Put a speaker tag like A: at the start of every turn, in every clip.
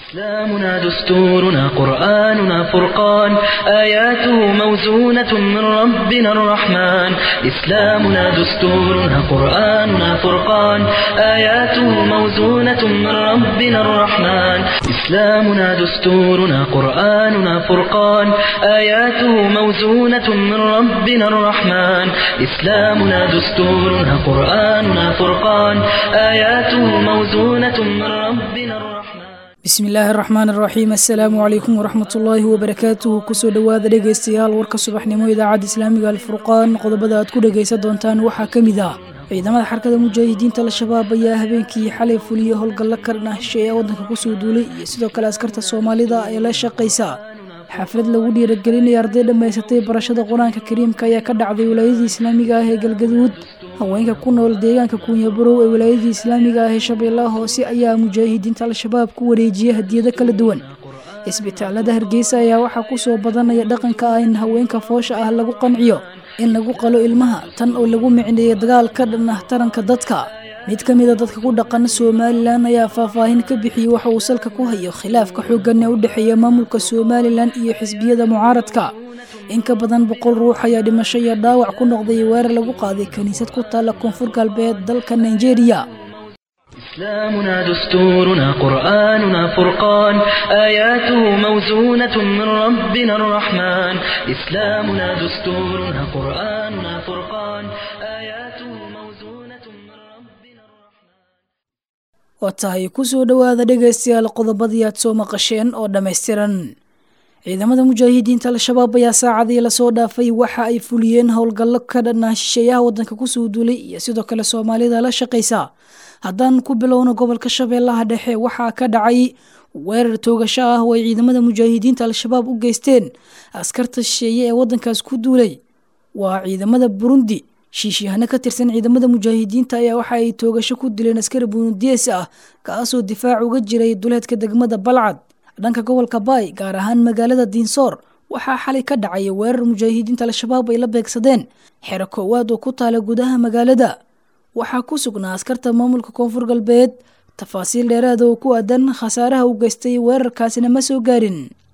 A: إسلامنا دستورنا قرآننا فرقان آياته موزونة من ربنا الرحمن إسلامنا دستورنا قرآننا فرقان آياته موزونة من ربنا الرحمن إسلامنا دستورنا قرآننا فرقان آياته موزونة من ربنا الرحمن إسلامنا دستورنا قرآننا فرقان آياته موزونة من ربنا الرحمن
B: bismi illaahi araxmaan araxiim assalaamu calaykum waraxmat ullaahi wabarakaatuhu kusoo dhowaada dhegaystayaal warka subaxnimo idaacadda islaamiga alfurqaan qodobada aad ku dhegaysan doontaan waxaa ka mid ah ciidamada xarkada mujaahidiinta al-shabaab ayaa habeenkii xalay fuliya howlgallo karna hesheeya waddanka kusoo duulay iyo sidoo kale askarta soomaalida ee la shaqaysa xaflad lagu dhiiragelinaya arday dhammaysatay barashada qur-aanka kariimka ayaa ka dhacday wilaayadii islaamiga ah ee galgaduud haweenka ku nool deegaanka kuunyabarow ee wilaayadii islaamiga ah ee shabeellaha hoose ayaa mujaahidiinta al-shabaab ku wareejiyay hadiyado kala duwan isbitaalada hargeysa ayaa waxaa kusoo badanaya dhaqanka ah in haweenka foosha ah lagu qanciyo in lagu qalo ilmaha tan oo lagu micneeyay dagaal ka dhan ah taranka dadka mid ka mida dadka ku dhaqan somalilan ayaa faahfaahin ka bixiyey waxa uu salka ku hayo khilaafka xooggan ee u dhexeeya maamulka somalilan iyo xisbiyada mucaaradka in ka badan boqol ruux ayaa dhimasho iyo dhaawac ku noqday weerar lagu qaaday kiniisad ku taalla koonfur galbeed dalka nigeria
A: إسلامنا دستورنا قرآننا فرقان آياته موزونة من ربنا الرحمن إسلامنا دستورنا قرآننا فرقان آياته موزونة من ربنا الرحمن
B: waa tahay kusoo dhowaada dhegaystayaal qodobadii aad soo maqasheen oo dhammaystiran ciidamada mujaahidiinta al-shabaab ayaa saacadii lasoo dhaafay waxa ay fuliyeen howlgallo ka dhanaa shisheeyaha waddanka kusoo duulay iyo sidoo kale soomaalida la shaqaysa haddaan ku bilowno gobolka shabeellaha dhexe waxaa ka dhacay weerar toogasho ah oo ay ciidamada mujaahidiinta al-shabaab u geysteen askarta shisheeye ee waddankaas ku duulay waa ciidamada burundi shiishyahanno ka tirsan ciidamada mujaahidiinta ayaa waxa ay toogasho ku dileen askari burundiyees ah kaasoo difaac uga jiray duleedka degmada balcad dhanka gobolka baay gaar ahaan magaalada diinsoor waxaa xalay ka dhacay weerar mujaahidiinta al-shabaab ay la beegsadeen xero koowaad oo ku taala gudaha magaalada waxaa ku sugnaa askarta maamulka koonfur galbeed tafaasiil dheeraada oo ku aadan khasaaraha u geystay weerarkaasina ma soo gaarin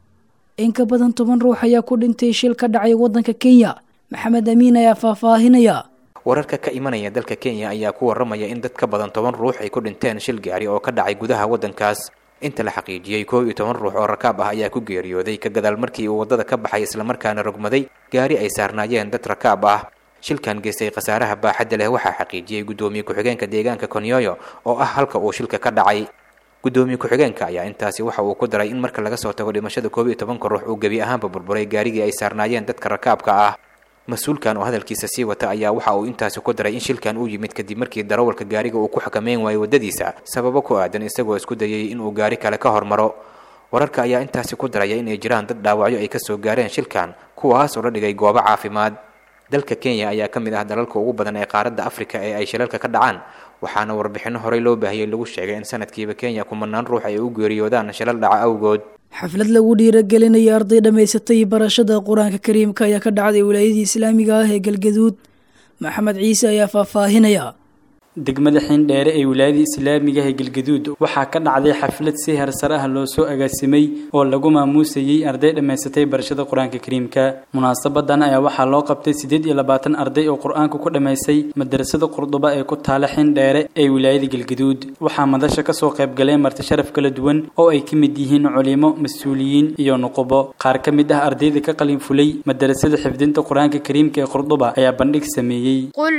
B: in ka badan toban ruux ayaa ku dhintay shil ka dhacay waddanka kenya maxamed amiin ayaa faahfaahinaya
C: wararka ka imanaya dalka kenya ayaa ku waramaya in dad ka badan toban ruux ay ku dhinteen shil gaari oo ka dhacay gudaha waddankaas inta la xaqiijiyey koob iyo toban ruux oo rakaab ah ayaa ku geeriyooday ka gadaal markii uu waddada ka baxay islamarkaana rogmaday gaari ay saarnaayeen dad rakaab ah shilkan geystay khasaaraha baaxadda leh waxaa xaqiijiyey guddoomiye ku-xigeenka deegaanka konyoyo oo ah halka uu shilka ka dhacay guddoomiye ku-xigeenka ayaa intaasi waxa uu ku daray in marka laga soo tago dhimashada koob iyo tobanka ruux uu gebi ahaanba burburay gaarigii ay saarnaayeen dadka rakaabka ah mas-uulkan oo hadalkiisa sii wata ayaa waxa uu intaasi ku daray in shilkan uu yimid kadib markii darawalka gaariga uu ku xakameyn waayey waddadiisa sababo ku aadan isagoo isku dayay inuu gaari kale ka hormaro wararka ayaa intaasi ku daraya inay jiraan dad dhaawacyo ay kasoo gaareen shilkan kuwaas oo la dhigay goobo caafimaad dalka kenya ayaa ka mid ah dalalka ugu badan ee qaaradda afrika ee ay shilalka ka dhacaan waxaana warbixinno horey loo baahiyey lagu sheegay in sanadkiiba kenya kumanaan ruux ay u geeriyoodaan shilal dhaca awgood
B: xaflad lagu dhiiragelinaya arday dhammaysatay barashada qur-aanka kariimka ayaa ka dhacday wilaayadii islaamiga ah ee galgaduud maxamed ciise ayaa faahfaahinaya
D: degmada xindheere ee wilaayada islaamiga ee galgaduud waxaa ka dhacday xaflad si hersar ah loo soo agaasimay oo lagu maamuusayey arday dhammaysatay barashada qur-aanka kariimka munaasabadan ayaa waxaa loo qabtay siddeed iyo labaatan arday oo qur-aanka ku dhammaysay madarasada qurduba ee ku taala xindheere ee wilaayada galgaduud waxaa madasha kasoo qaybgaleen marti sharaf kala duwan oo ay ka mid yihiin culimo mas-uuliyiin iyo nuqubo qaar ka mid ah ardayda ka qalin fulay madarasada xifdinta qur-aanka kariimka ee qurduba ayaa bandhig sameeyey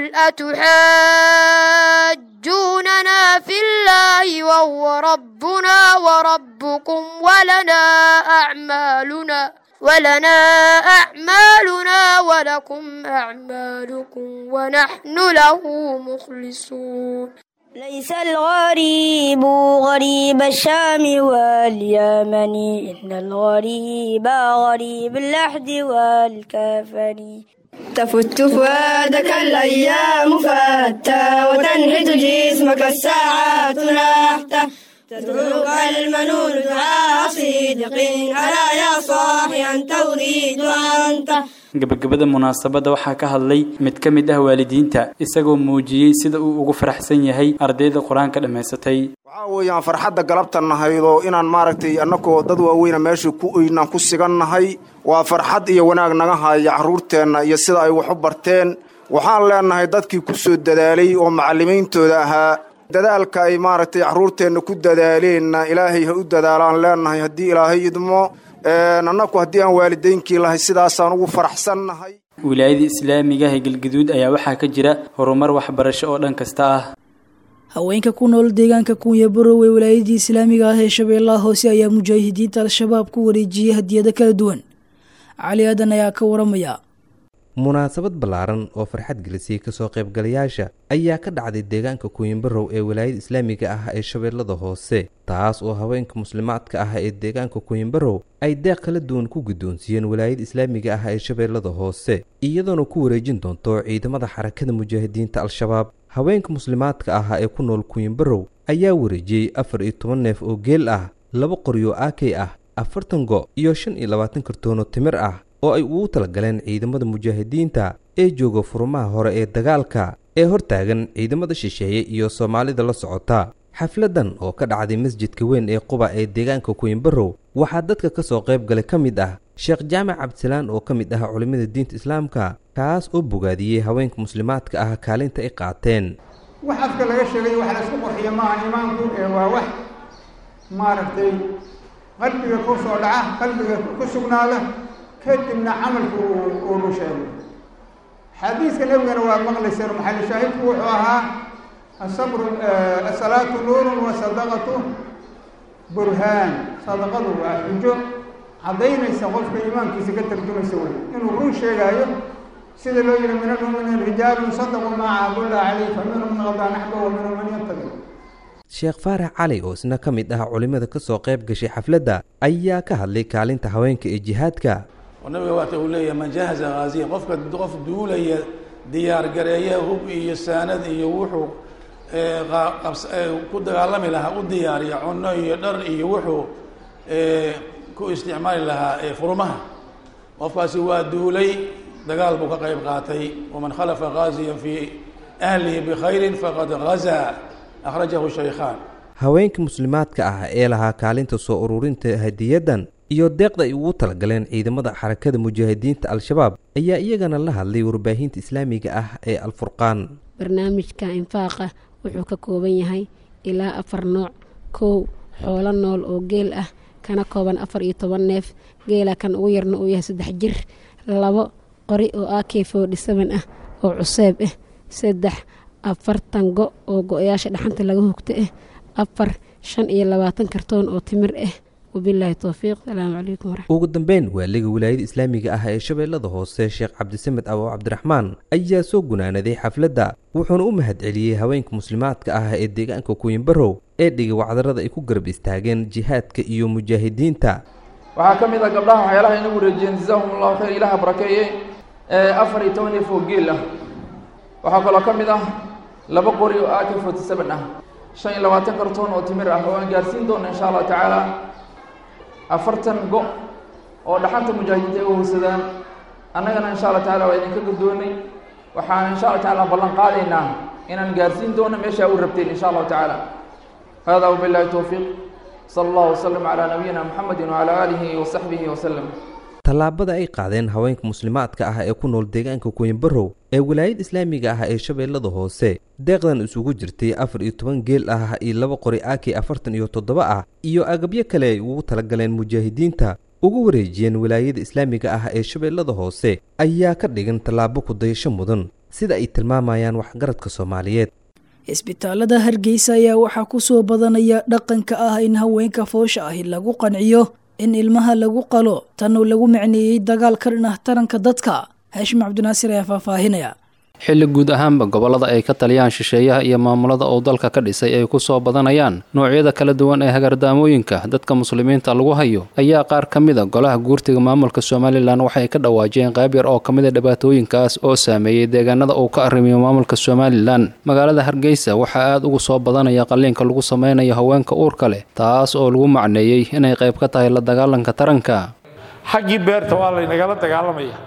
E: يحاجوننا في الله وهو ربنا وربكم ولنا أعمالنا ولنا أعمالنا ولكم أعمالكم ونحن له مخلصون
F: ليس الغريب غريب الشام واليمن إن الغريب غريب اللحد والكفن
G: تفت فؤادك الأيام فتى وتنحت جسمك الساعات نحته تدعوك المنون دعاء صدق ألا يا صاحي أنت أريد أنت
D: gebagabada munaasabadda waxaa ka hadlay mid ka mid ah waalidiinta isagoo muujiyey sida uu ugu faraxsan yahay ardayda qur-aanka dhammaysatay
H: waxaa weeyaan farxadda galabta nahaydo inaan maaragtay annagoo dad waaweyna meesha ku oynaan ku sigannahay waa farxad iyo wanaag naga haya carruurteenna iyo sida ay wax u barteen waxaan leennahay dadkii ku soo dadaalay oo macallimiintooda ahaa dadaalka ay maaragtay carruurteenna ku dadaaleenna ilaahay ha u dadaalaan leennahay haddii ilaahay idmo annagu haddii aan waalidaynkii lahay sidaasaan ugu faraxsannahay
D: wilaayada islaamiga ee galgaduud ayaa waxaa ka jira horumar waxbarasho oo dhan kasta ah
B: haweenka ku nool deegaanka kunya barow ee wilaayadii islaamiga ah ee shabeellaha hoose ayaa mujaahidiinta al-shabaab ku wareejiyey hadiyado kala duwan cali aadan ayaa ka waramaya
I: munaasabad ballaaran oo farxad gelisay kasoo qaybgalayaasha ayaa ka dhacday deegaanka kuwinbarow ee wilaayada islaamiga ah ee shabeellada hoose taas oo haweenka muslimaadka ah ee deegaanka kuwinbarow ay deeq kala duwan ku guddoonsiiyeen wilaayada islaamiga ah ee shabeellada hoose iyadoona ku wareejin doonto ciidamada xarakada mujaahidiinta al-shabaab haweenka muslimaadka ah ee ku nool kuwinbarow ayaa wareejiyey afar iyo toban neef oo geel ah laba qoryo aakey ah afartan go iyo shan iyo labaatan kartoono timir ah oo ay ugu talagaleen ciidamada mujaahidiinta ee jooga furumaha hore ee dagaalka ee hortaagan ciidamada shisheeye iyo soomaalida la socota xafladan oo ka dhacday masjidka weyn ee quba ee deegaanka kuwinbarow waxaa dadka ka soo qayb galay ka mid ah sheekh jaamac cabdisalaan oo ka mid ah culimmada diinta islaamka kaas oo bogaadiyey haweenka muslimaadka ah kaalinta ay qaateen
J: wax afka laga sheegay wax laysku qurxiyo maaha imaanku ee waa wax maaragtay qalbiga ku soo dhaca qalbiga ku sugnaada kadibna camalku uunu sheego xadiiska nebigana waa maqlayseen maxali shaahidku wuxuu ahaa asabru asalaatu nuurun wa sadaqatu burhaan sadaqadu waa xujo caddaynaysa qofka iimaankiisa ka tarjumaysa wey inuu run sheegaayo sida loo yihi min almuminiin rijaalun sadaquu maa caabullah caleyh fa minhum man qadaa naxba wa minhum man yattabi
I: sheekh faarax cali oo isna ka mid ah culimmada ka soo qayb gashay xafladda ayaa ka hadlay kaalinta haweenka ee jihaadka
K: oo nabiga waata uu leeyahay man jahaza haaziyan qofka qof duulaya diyaar gareeya hub iyo saanad iyo wuxuu ku dagaalami lahaa u diyaariya cunno iyo dhar iyo wuxuu ku isticmaali lahaa furumaha qofkaasi waa duulay dagaal buu ka qayb qaatay waman khalafa gaaziyan fii ahlihi bikhayrin faqad gazaa akhrajahu shaykhaan
I: haweenka muslimaadka ah ee lahaa kaalinta soo ururinta hadiyadan iyo deeqda ay ugu talagaleen ciidamada xarakada mujaahidiinta al-shabaab ayaa iyagana la hadlay warbaahinta islaamiga ah ee alfurqaan
L: barnaamijka infaaqa wuxuu ka kooban yahay ilaa afar nooc kow xoolo nool oo geel ah kana kooban afar iyo toban neef geela kan ugu yarna uu yahay saddex jir labo qori oo ak forty seven ah oo cuseeb ah saddex afartan go oo go-yaasha dhaxanta laga hugto ah afar shan iyo labaatan kartoon oo timir ah wabilaahi towfiiq salaamu calaykum waraxmat
I: ugu dambeyn waaliga wilaayada islaamiga ah ee shabeellada hoose sheekh cabdisamed awo cabdiraxmaan ayaa soo gunaanaday xafladda wuxuuna u mahadceliyey haweenka muslimaadka ah ee deegaanka kuwinbarow ee dhigay wacdarada ay ku garab istaageen jihaadka iyo mujaahidiinta
M: waxaa ka mid ah gabdhaha waxyaalaha inagu wareejiyeen jazaahum allahu khayr ilaha barakeeye ee afar iyo toban neef oo geel ah waxaa kaloo ka mid ah laba qori oo ak forty seven ah shan iyo labaatan kartoon oo timir ah oo aan gaarsiin doona insha allahu tacaala afartan go oo dhaxanta mujaahidiinta ay u howsadaan annagana insha allah tacala waa idinka guddoonay waxaan insha allah tacala ballan qaadaynaa inaan gaarsiin doono meeshaa u rabteen insha allahu tacaala hada wabillahi towfiiq sala allahu wasalam calaa nabiyina muxamedin wacalaa aalihi wasaxbihi wasalam
I: tallaabada ay qaadeen haweenka muslimaadka ah ee ku nool deegaanka kuwinbarow ee wilaayada islaamiga ah ee shabeellada hoose deeqdan isugu jirtay afar iyo toban geel ah iyo laba qori aki afartan iyo toddoba ah iyo agabyo kale ay ugu talagaleen mujaahidiinta ugu wareejiyeen wilaayada islaamiga ah ee shabeellada hoose ayaa ka dhigan tallaabo kudayasho mudan sida ay tilmaamayaan waxgaradka soomaaliyeed
B: isbitaalada hargeysa ayaa waxaa ku soo badanaya dhaqanka ah in haweenka foosha ahi lagu qanciyo in ilmaha lagu qalo tan oo lagu macneeyey dagaal ka dhan ah taranka dadka haashim cabdinaasir ayaa faahfaahinaya
N: xilli guud ahaanba gobollada ay ka taliyaan shisheeyaha iyo maamulada uu dalka ka dhisay ay ku soo badanayaan noocyada kala duwan ee hagardaamooyinka dadka muslimiinta lagu hayo ayaa qaar ka mid a golaha guurtiga maamulka somalilan waxay ka dhawaajiyeen qayb yar oo ka mid a dhibaatooyinkaas oo saameeyey deegaanada uu ka arrimiyo maamulka somalilan magaalada hargeysa waxaa aad ugu soo badanaya qalliinka lagu sameynayo haweenka uurka leh taas oo lagu macneeyey inay qayb ka tahay la dagaalanka taranka
O: xaggii beerta waa laynagala dagaalamaya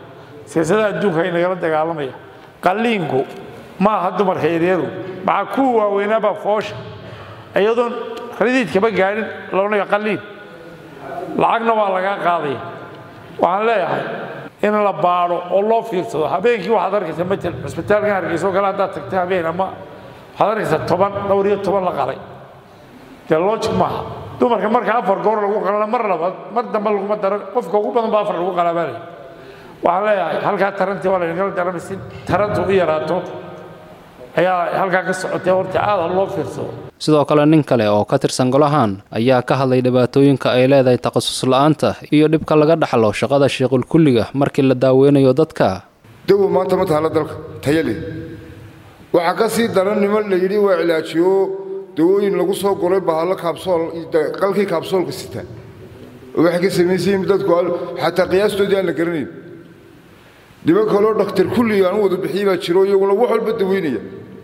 O: siyaasadaha adduunka ay nagala dagaalamaya qalliinku ma aha dumarka yaryadu maxaa kuwa waaweynaabaa foosha iyadoon radiidkaba gaadhin loonaya qalliin lacagna waa lagaa qaadaya waxaan leeyahay in la baadho oo loo fiirsado habeenkii waxaad arkaysaa matal cusbitaalkan hargeysa oo kale haddaad tagta habeen ama waxaad arkaysaa toban dhowr iyo toban la qalay dee logic maaha dumarka marka afar goor lagu qalana mar labaad mar dambe laguma daro qofka ugu badan ba afar lagu qalaabaanaya waxaan leeyahay halkaa tarantii waa laynagala daramay si tarantu u yaraato ayaa halkaa ka socotay horta aad ha loo fiirsado
N: sidoo kale nin kale oo ka tirsan golahan ayaa ka hadlay dhibaatooyinka ay leedahay takhasus la'aanta iyo dhibka laga dhaxlo shaqada sheequlkulliga markii la daaweynayo dadka
P: dawo maanta ma tahala dalka tayale waxaa ka sii daran niman la yidhi waa cilaajiyo dawooyin lagu soo golay bahalo kaabsool qalkii kaabsoolka sita oo waxay ka samaysayiin dadku xataa qiyaastoodii aan la garanayn niman kaloo dhakhtar kulliga aan u wada bixiyey baa jiro iyaguna wax walba daweynaya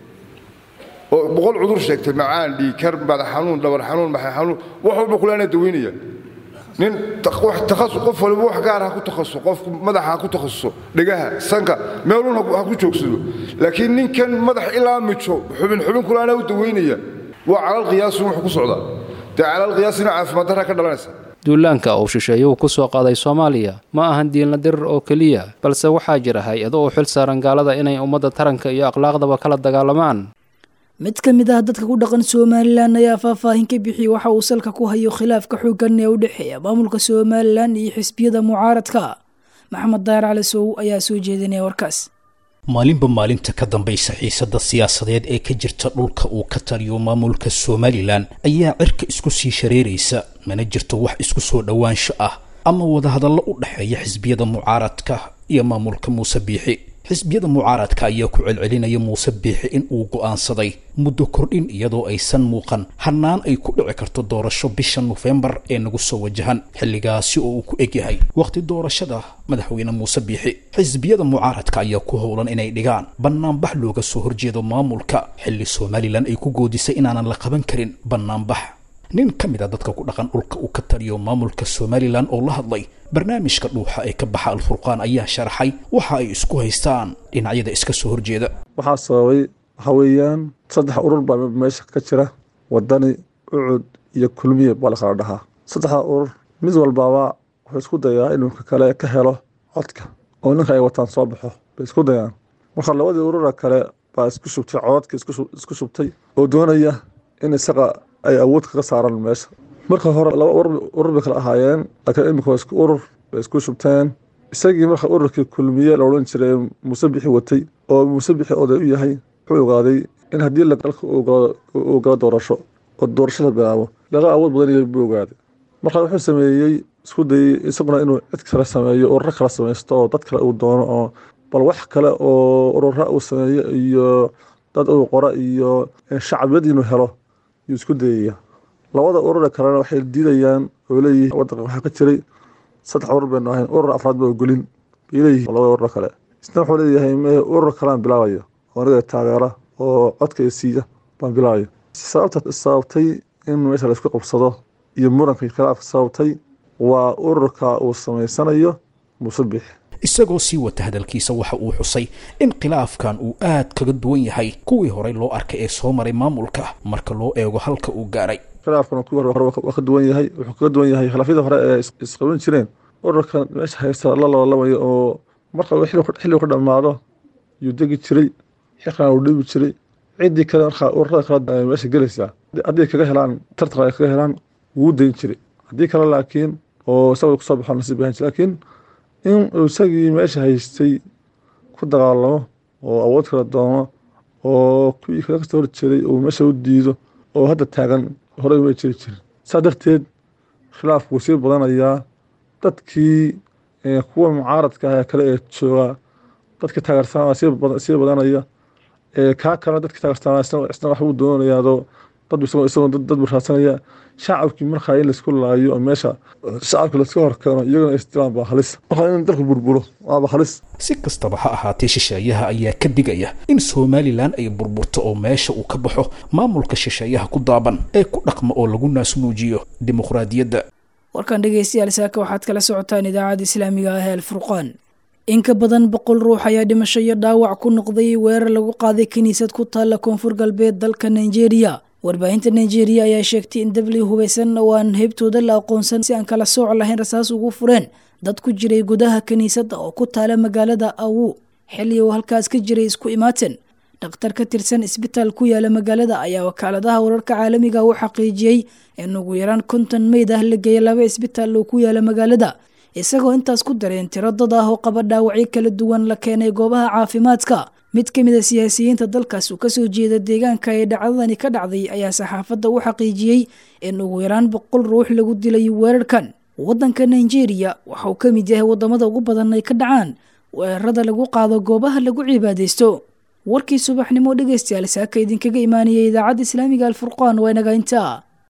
P: oo boqol cudur sheegtay macaan dhiikar madax xanuun dhabar xanuun maxay xanuun wax walba kulaana daweynaya nin takhasus qof waliba wax gaar ha ku takhasus qofku madaxa ha ku takhasuso dhegaha sanka meelun ha ku joogsado laakiin ninkan madax ilaa mijo xubin xubin kulaana u daweynaya waa calal qiyaasun wuxuu ku socdaa dee calal qiyaasina caafimaad darra ka dhalanaysa
N: duulaanka uu shisheeyuhu ku soo qaaday soomaaliya ma ahan diinla dirir oo keliya balse waxaa jira hay-ado u xil saaran gaalada inay ummadda taranka iyo akhlaaqdaba kala dagaalamaan
B: mid ka mid ah dadka ku dhaqan somalilan ayaa faahfaahin ka bixiyey waxa uu salka ku hayo khilaafka xooggan ee u dhexeeya maamulka somalilan iyo xisbiyada mucaaradka maxamed daayar cali sow ayaa soo jeedinaya warkaas
Q: maalinba maalinta ka dambaysa xiisadda siyaasadeed ee ka jirta dhulka uu ka taliyo maamulka somalilan ayaa cirka isku sii shareeraysa mana jirto wax isku soo dhowaansho ah ama wadahadallo u dhexeeya xisbiyada mucaaradka iyo maamulka muuse biixi xisbiyada mucaaradka ayaa ku celcelinaya muuse biixi in uu go'aansaday muddo kordhin iyadoo aysan muuqan hannaan ay ku dhici karto doorasho bisha nofembar ee nagu soo wajahan xilligaasi oo uu ku egyahay wakhti doorashada madaxweyne muuse biixi xisbiyada mucaaradka ayaa ku howlan inay dhigaan bannaanbax looga soo horjeedo maamulka xilli somalilan ay ku goodisay inaanan la qaban karin bannaanbax nin ka mid a dadka ku dhaqan dhulka uu ka taliyo maamulka somalilan oo la hadlay barnaamijka dhuuxa ee ka baxa alfurqaan ayaa sharaxay waxa ay isku haystaan dhinacyada iska soo horjeeda
R: waxaa sababay waxaa weeyaan saddex urur baa meesha ka jira wadani ucud iyo kulmiye baa la kala dhahaa saddexda urur mid walbaaba wuxuu isku dayaa inuu ka kale ka helo codka oo ninka ay wataan soo baxo bay isku dayaan marka labadii urura kale baa isku shubtay codadka isku shubtay oo doonaya in isaga ay awood kaga saaraan meesha marka hore laba urur bay kala ahaayeen laakiin imika waa isku urur bay isku shubteen isagii marka ururkii kulmiye la odhan jiray muuse bixi watay oo muuse bixi oday u yahay wuxuu ogaaday in haddii dalka uu galo doorasho oo doorashada bilaabo laga awood badan yahay buu ogaaday marka wuxuu sameeyey isku dayey isaguna inuu cid kale sameeyo ururo kale samaysto oo dad kale uu doono oo bal wax kale oo urura uu sameeyo iyo dad uu qoro iyo shacbiyad inuu helo yuu isku dayaya labada urure kalena waxay diidayaan oo leeyihiin wadanka waxaa ka jiray saddex urur baynu ahayn urur afraad ba ogolin bay leeyihiin labada urur kale isna wuxuu leeyahay mee urur kalean bilaabayo oo aniga taageera oo codka siiya baan bilaabayo sababta sababtay in meesha laisku qabsado iyo muranka khilaafka sababtay waa ururka uu samaysanayo muuse biixi
Q: isagoo sii wata hadalkiisa waxa uu xusay in khilaafkan uu aad kaga duwan yahay kuwii horey loo arkay ee soo maray maamulka marka loo eego halka uu gaaray
R: khilaafkan kuwii hore waa ka duwan yahay wuxuu kaga duwan yahay khilaafyadii hore ee isqaban jireen ururkan meesha haysta la labalamayo oo marka xilligu ka dhammaado yuu degi jiray xilkan uu dhibi jiray ciddii kale markaa ururada kale meesha gelaysaa haddii kaga helaan tartan ay kaga helaan wuu dayn jiray haddii kale laakiin oo isaga kusoo baxo nasiib ahaan jiray laakiin in uu isagii meesha haystay ku dagaalamo oo awood kala doono oo kuwii kaga kasoo horjeeday uu meesha u diido oo hadda taagan horey uma jiri jirin saa darteed khilaafku wuu sii badanayaa dadkii kuwa mucaaradka ah ee kale ee jooga dadka taageersanaa sii badanaya kaa kalena dadka taageersanaa isna wax uu doonayaado dad isagoo dad buu raadsanaya shacabkii markaa in laisku laayo oo meesha shacabka laiska horkeeno iyagana isdilaan baa halis markaa in dalku burburo waaba halis
Q: si kastaba ha ahaatee shisheeyaha ayaa ka digaya in somalilan ay burburto oo meesha uu ka baxo maamulka shisheeyaha ku daaban ee ku dhaqma oo lagu naasnuujiyo dimuqraadiyadda
B: warkan dhegeystayaal saaka waxaad kala socotaan idaacadda islaamiga ah ee alfurqaan in ka badan boqol ruux ayaa dhimasho iyo dhaawac ku noqday weerar lagu qaaday kiniisad ku taalla koonfur galbeed dalka nigeria warbaahinta nigeria ayaa sheegtay in dabli hubaysan oo aan heybtooda la aqoonsan si aan kala sooc lahayn rasaas ugu fureen dad ku jiray gudaha kiniisadda oo ku taala magaalada awu xilli uu halkaas ka jiray isku imaaten dhakhtar ka tirsan isbitaal ku yaala magaalada ayaa wakaaladaha wararka caalamiga u xaqiijiyey in ugu yaraan konton meyd ah la geeyay laba isbitaal oo ku yaala magaalada isagoo intaas ku dareen tiro dad ah oo qaba dhaawacyo kala duwan la keenay goobaha caafimaadka mid ka mid a siyaasiyiinta dalkaas uu kasoo jeeda deegaanka ee dhacdadani ka dhacday ayaa saxaafadda u xaqiijiyey in ugu yaraan boqol ruux lagu dilay weerarkan waddanka nigeria waxa uu ka mid yahay waddamada ugu badan ay ka dhacaan weerarada lagu qaado goobaha lagu cibaadaysto warkii subaxnimo dhegaystayaal saaka idinkaga imaaniyay idaacadda islaamiga alfurqaan waa inaga intaa